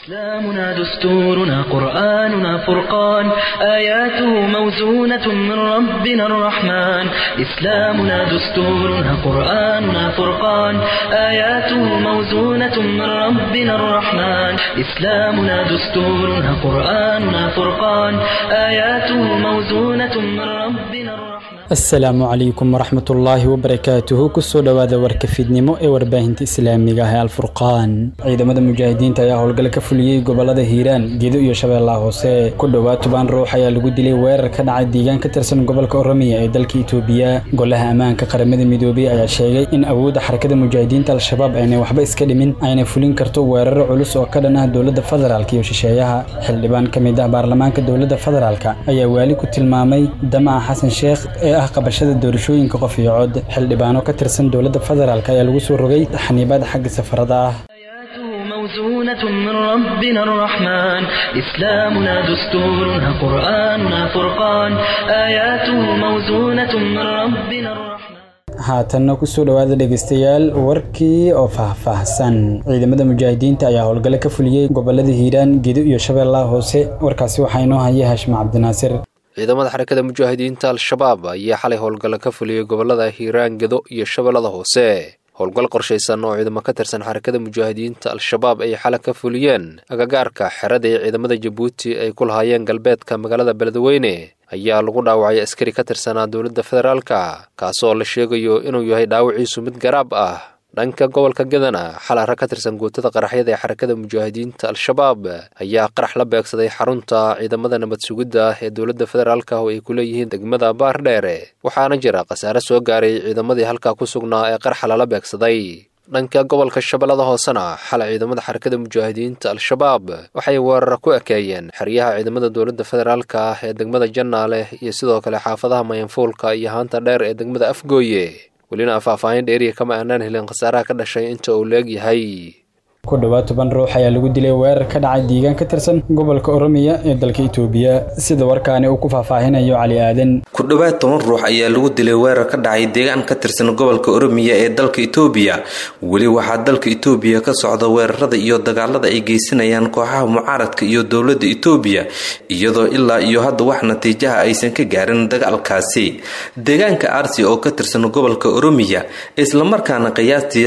إسلامنا دستورنا قرآننا فرقان آياته موزونة من ربنا الرحمن إسلامنا دستورنا قرآننا فرقان آياته موزونة من ربنا الرحمن إسلامنا دستورنا قرآننا فرقان آياته موزونة من ربنا الرحمن asalaamu calaykum waraxmatullaahi wabarakaatuhu kusoo dhowaada warka fiidnimo ee warbaahinta islaamiga ah ee alfurqaan ciidamada mujaahidiinta ayaa howlgal ka fuliyey gobolada hiiraan gedo iyo shabeellaha hoose ku dhowaad toban ruux ayaa lagu dilay weerar ka dhacay deegaan ka tirsan gobolka oromiya ee dalka itoobiya golaha ammaanka qaramada midoobey ayaa sheegay in awoodda xarakada mujaahidiinta al-shabaab aynay waxba iska dhimin ayna fulin karto weeraro culus oo ka dhan ah dowladda federaalk iyo shisheeyaha xildhibaan ka mid ah baarlamaanka dowladda federaalk ayaa waali ku tilmaamay damaca xasan sheekh ee ah qabashada doorashooyinka qof iyo cod xildhibaano ka tirsan dowladda federaalk ayaa lagu soo rogay xaniibaad xagga safarada ah آياته موزونة من ربنا الرحمن إسلامنا دستورنا قرآننا فرقان آياته موزونة من ربنا الرحمن haatanna kusoo dhowaada dhegeystayaal warkii oo faahfaahsan ciidamada mujaahidiinta ayaa howlgalo ka fuliyey gobolada hiiraan gedo iyo shabeellaha hoose warkaasi waxaa inoo haya haashim cabdinaasir ciidamada xarakada mujaahidiinta al-shabaab ayaa xalay howlgalla ka fuliyey gobolada hiiraan gedo iyo shabeellada hoose howlgal qorshaysan oo ciidamo ka tirsan xarakada mujaahidiinta al-shabaab ay xalay ka fuliyeen agagaarka xerada ee ciidamada jabuuti ay ku lahaayeen galbeedka magaalada beledweyne ayaa lagu dhaawacay askari ka tirsanaa dowladda federaalka kaasoo la sheegayo inuu yahay dhaawiciisu mid garaab ah dhanka gobolka gedana xalay rag ka tirsan guutada qaraxyada ee xarakada mujaahidiinta al-shabaab ayaa qarax la beegsaday xarunta ciidamada nabad sugidda ee dowladda federaalka oo ay ku leeyihiin degmada baardheere waxaana jira khasaare soo gaaray ciidamadii halkaa ku sugnaa ee qaraxa lala beegsaday dhanka gobolka shabeellada hoosena xalay ciidamada xarakada mujaahidiinta al-shabaab waxay weerara ku ekeeyeen xeryaha ciidamada dowladda federaalka ah ee degmada jannaale iyo sidoo kale xaafadaha mayanfuulka iyo haanta dheer ee degmada afgooye welina faahfaahin dheeriya kama aanaan helin khasaaraha ka dhashay inta uu leegyahay ku dhowaad toban ruux ayaa lagu dilay weerar ka dhacay deegaan ka tirsan gobolka oromiya ee dalka itoobiya sida warkaani uu ku faahfaahinayo cali aadan ku dhowaad toban ruux ayaa lagu dilay weerar ka dhacay deegaan ka tirsan gobolka oromiya ee dalka itoobiya weli waxaa dalka itoobiya ka socda weerarada iyo dagaalada ay geysanayaan kooxaha mucaaradka iyo dowladda itoobiya iyadoo ilaa iyo hadda wax natiijaha aysan ka gaarin dagaalkaasi deegaanka arsi oo ka tirsan gobolka oromiya islamarkaana qiyaastii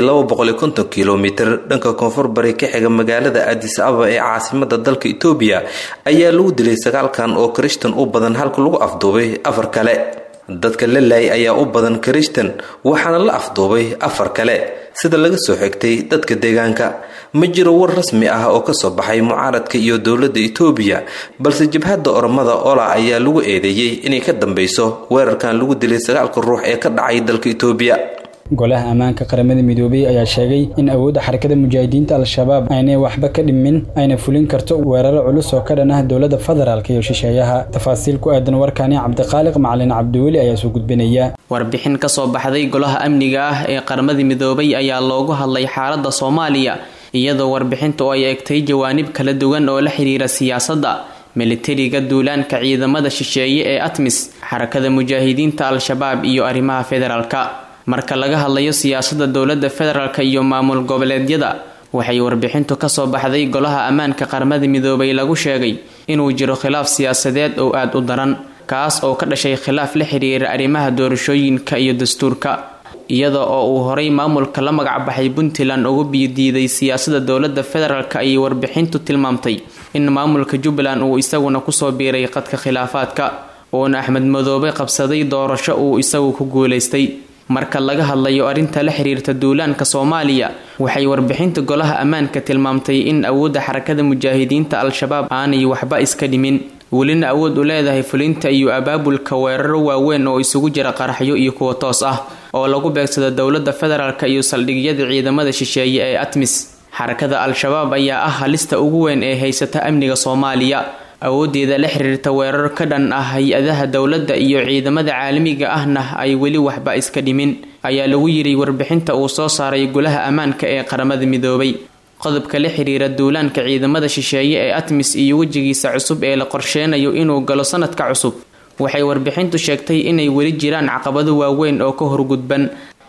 kilomitr dhanka koonfur bari ka xiga magaalada adis ababa ee caasimada dalka itoobiya ayaa lagu dilay sagaalkan oo kirishtan u badan halka lagu afduubay afar kale dadka la laayay ayaa u badan kirishtan waxaana la afduubay afar kale sida laga soo xigtay dadka deegaanka ma jiro war rasmi ah oo kasoo baxay mucaaradka iyo dowladda itoobiya balse jabhadda oromada ola ayaa lagu eedeeyey inay ka dambeyso weerarkan lagu dilay sagaalka ruux ee ka dhacay dalka itoobiya golaha ammaanka qaramada midoobey ayaa sheegay in awoodda xarakada mujaahidiinta al-shabaab aynay waxba ka dhimin ayna fulin karto weeraro culus oo ka dhan ah dowladda federaalk iyo shisheeyaha tafaasiil ku aadan warkaani cabdiqaaliq macalin cabdiweli ayaa soo gudbinaya warbixin ka soo baxday golaha amniga ah ee qaramada midoobay ayaa loogu hadlay xaaladda soomaaliya iyadoo warbixinta oo ay egtay jawaanib kala duwan oo la xiriira siyaasadda militariga duulaanka ciidamada shisheeye ee atmis xarakada mujaahidiinta al-shabaab iyo arrimaha federaalka marka laga hadlayo siyaasadda dowladda federaalk iyo maamul goboleedyada waxay warbixintu kasoo baxday golaha ammaanka qaramada midoobay lagu sheegay inuu jiro khilaaf siyaasadeed oo aada u daran kaas oo ka dhashay khilaaf la xiriira arrimaha doorashooyinka iyo dastuurka iyada oo uu horay maamulka la magacbaxay puntland ugu biidiiday siyaasadda dowladda federaalk ayay warbixintu tilmaamtay in maamulka jubbaland uu isaguna kusoo biiray qadka khilaafaadka uuna axmed madoobe qabsaday doorasho uu isagu ku guulaystay marka laga hadlayo arrinta la xiriirta duulaanka soomaaliya waxay warbixinta golaha ammaanka tilmaamtay in awoodda xarakada mujaahidiinta al-shabaab aanay waxba iska dhimin welina awood u leedahay fulinta iyo abaabulka weeraro waaweyn oo isugu jira qaraxyo iyo kuwa toos ah oo lagu beegsado dowladda federaalk iyo saldhigyada ciidamada shisheeye ee atmis xarakada al-shabaab ayaa ah halista ugu weyn ee haysata amniga soomaaliya awoodeeda la xiriirta weerar ka dhan ah hay-adaha dowladda iyo ciidamada caalamiga ahna ay weli waxba iska dhimin ayaa lagu yiri warbixinta uu soo saaray golaha ammaanka ee qaramada midoobay qodobka la xiriira duulaanka ciidamada shisheeye ee atmis iyo wejigiisa cusub ee la qorsheenayo inuu galo sanadka cusub waxay warbixintu sheegtay inay weli jiraan caqabado waaweyn oo ka horgudban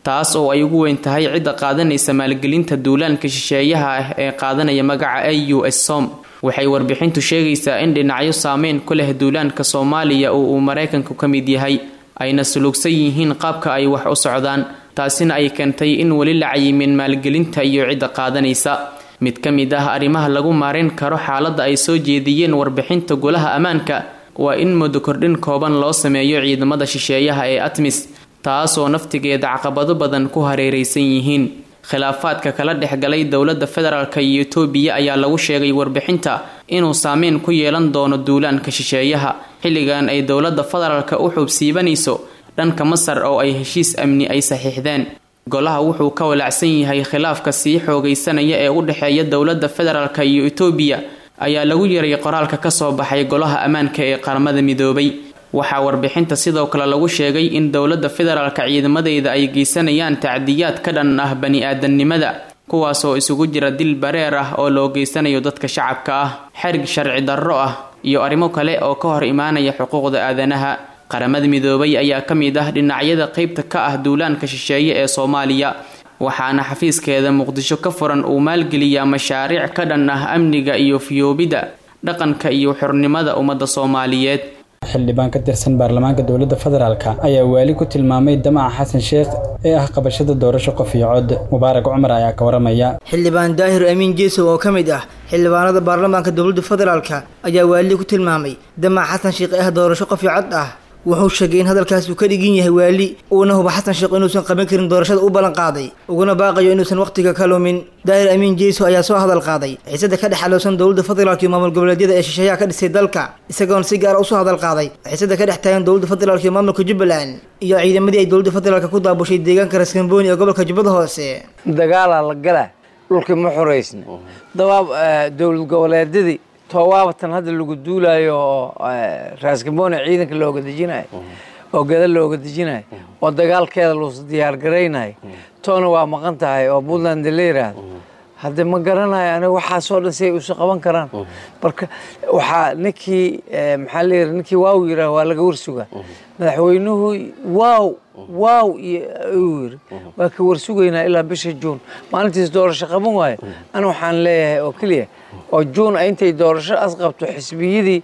taas oo ay ugu weyn tahay cidda qaadanaysa maalgelinta duulaanka shisheeyaha ah ee qaadanaya magaca a u s som waxay warbixintu sheegaysaa in dhinacyo saameyn ku leh duulaanka soomaaliya oo uu maraykanku ka mid yahay ayna sulugsan yihiin qaabka ay wax u socdaan taasina ay keentay in weli la cayimin maalgelinta iyo cidda qaadanaysa mid ka mid ah arrimaha lagu maareyn karo xaaladda ay soo jeediyeen warbixinta golaha ammaanka waa in muddo kordhin kooban loo sameeyo ciidamada shisheeyaha ee atmis taasoo naftigeeda caqabado badan ku hareeraysan yihiin khilaafaadka kala dhexgalay dowladda federaalk iyo etoobiya ayaa lagu sheegay warbixinta inuu saameyn ku yeelan doono duulaanka shisheeyaha xilligan ay dowladda federaalka u xuubsiibanayso dhanka masar oo ay heshiis amni ay saxiixdeen golaha wuxuu ka walacsan yahay khilaafka sii xoogaysanaya ee u dhexeeya dowladda federaalk iyo etoobiya ayaa lagu yaray qoraalka kasoo baxay golaha ammaanka ee qaramada midoobay waxaa warbixinta sidoo kale lagu sheegay in dowladda federaalka ciidamadeeda ay geysanayaan tacdiyaad ka dhan ah bani-aadamnimada kuwaasoo isugu jira dil bareer ah oo loo geysanayo dadka shacabka ah xerig sharci darro ah iyo arrimo kale oo ka hor imaanaya xuquuqda aadanaha qaramada midoobay ayaa ka mid ah dhinacyada qeybta ka ah duulaanka shisheeye ee soomaaliya waxaana xafiiskeeda muqdisho ka furan uu maalgeliyaa mashaariic ka dhan ah amniga iyo fiyoobida dhaqanka iyo xornimada ummadda soomaaliyeed xildhibaan ka tirsan baarlamaanka dowladda federaalk ayaa waali ku tilmaamay damaca xasan sheekh ee ah qabashada doorasho qof iyo cod mubaarak cumar ayaa ka waramaya xildhibaan daahir amiin jeesow oo ka mid ah xildhibaanada baarlamaanka dowladda federaalk ayaa waali ku tilmaamay damaca xasan sheekh ee ah doorasho qof iyo cod ah wuxuu sheegay in hadalkaasi uu ka dhigin yahay waali uuna huba xasan sheekh inuusan qaban karin doorashada u ballan qaaday uguna baaqayo inuusan wakhtiga ka lumin daahir amiin jeyso ayaa soo hadal qaaday xiisada ka dhex alowsan dowladda federaalk iyo maamul goboleedyada ee shisheeyaha ka dhisay dalka isagoona si gaara usoo hadal qaaday xiisada ka dhex taagan dowladda federaalk iyo maamulka jubbaland iyo ciidamadii ay dowladda federaalk ku daabushay deegaanka raskambooni ee gobolka jubbada hoose dagaalaa la galaa dhulkii ma xoraysna dabaab dowlad goboleedyadii toowaabatan hadda lagu duulaayo oo raaskamoone ciidanka looga dejinayo oo gada looga dejinayo oo dagaalkeeda luusa diyaargaraynayo toona waa maqan tahay oo puntland la yiraahdo hadde ma garanayo aniga waxaasoo dhan si ay usa qaban karaan marka waxaa ninkii maxaa la yidhi ninkii waaw yiraah waa laga warsugaa madaxweynuhu waaw waaw uu yiri waa ka warsugaynaa ilaa bisha juun maalintiis doorasho qaban waayo ana waxaan leeyahay oo keliya oo juun intay doorasho as qabto xisbiyadii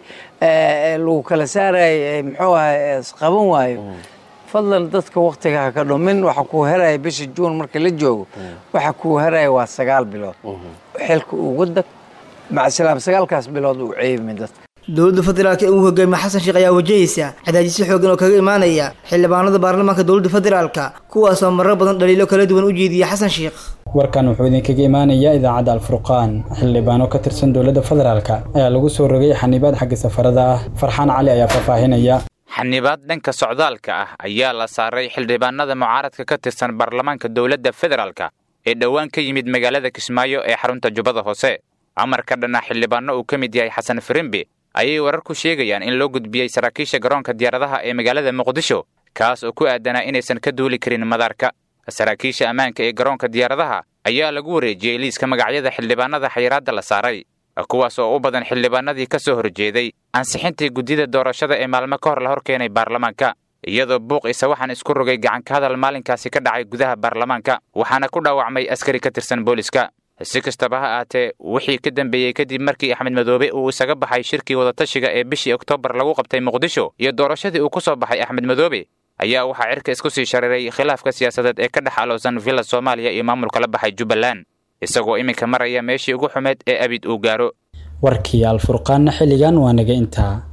lagu kala saarayay muxuu ahay qaban waayo fadlan dadka waktiga ha ka dhumin waxa kuu heraya bisha juun marka la joogo waxa kuu heraya waa sagaal bilood xilka ugu dag macasalaam sagaalkaas bilood uu ceebimin dadka dowladda federaalk ee uu hogaamiye xasan sheekh ayaa wajahaysa cadaadisyo xoogan oo kaga imaanaya xildhibaanada baarlamaanka dowladda federaalka kuwaasoo marar badan dhaliilo kala duwan u jeediya xasan sheekh warkan wuxuu idinkaga imaanayaa idaacadda alfurqaan xildhibaano ka tirsan dowladda federaalk ayaa lagu soo rogay xanibaad xagga safarada ah farxaan cali ayaa faahfaahinaya xanibaad dhanka socdaalka ah ayaa la saaray xildhibaanada mucaaradka ka tirsan baarlamaanka dowladda federaalka ee dhowaan ka yimid magaalada kismaayo ee xarunta jubbada hoose amarka dhanna xildhibaano uu ka mid yahay xasan firimbi ayay warar ku sheegayaan in loo gudbiyey saraakiisha garoonka diyaaradaha ee magaalada muqdisho kaas oo ku aadanaa inaysan ka duuli karin madaarka saraakiisha ammaanka ee garoonka diyaaradaha ayaa lagu wareejiyey liiska magacyada xildhibaanada xayiraadda la saaray kuwaas oo u badan xildhibaanadii ka soo horjeeday ansixintii guddida doorashada ee maalmo ka hor la hor keenay baarlamaanka iyadoo buuq isa waxaan isku rogay gacanka hadal maalinkaasi ka dhacay gudaha baarlamaanka waxaana ku dhaawacmay askari ka tirsan booliska si kastaba ha aatee wixii ka dambeeyey kadib markii axmed madoobe uu isaga baxay shirkii wadatashiga ee bishii oktoobar lagu qabtay muqdisho iyo doorashadii uu ku soo baxay axmed madoobe ayaa waxaa cirka isku sii shariray khilaafka siyaasadeed ee ka dhex alowsan villa soomaaliya iyo maamulka la baxay jubbaland isagoo iminka maraya meeshii ugu xumeed ee abid uu gaaro warkii alfurqaanna xilligan waa naga intaa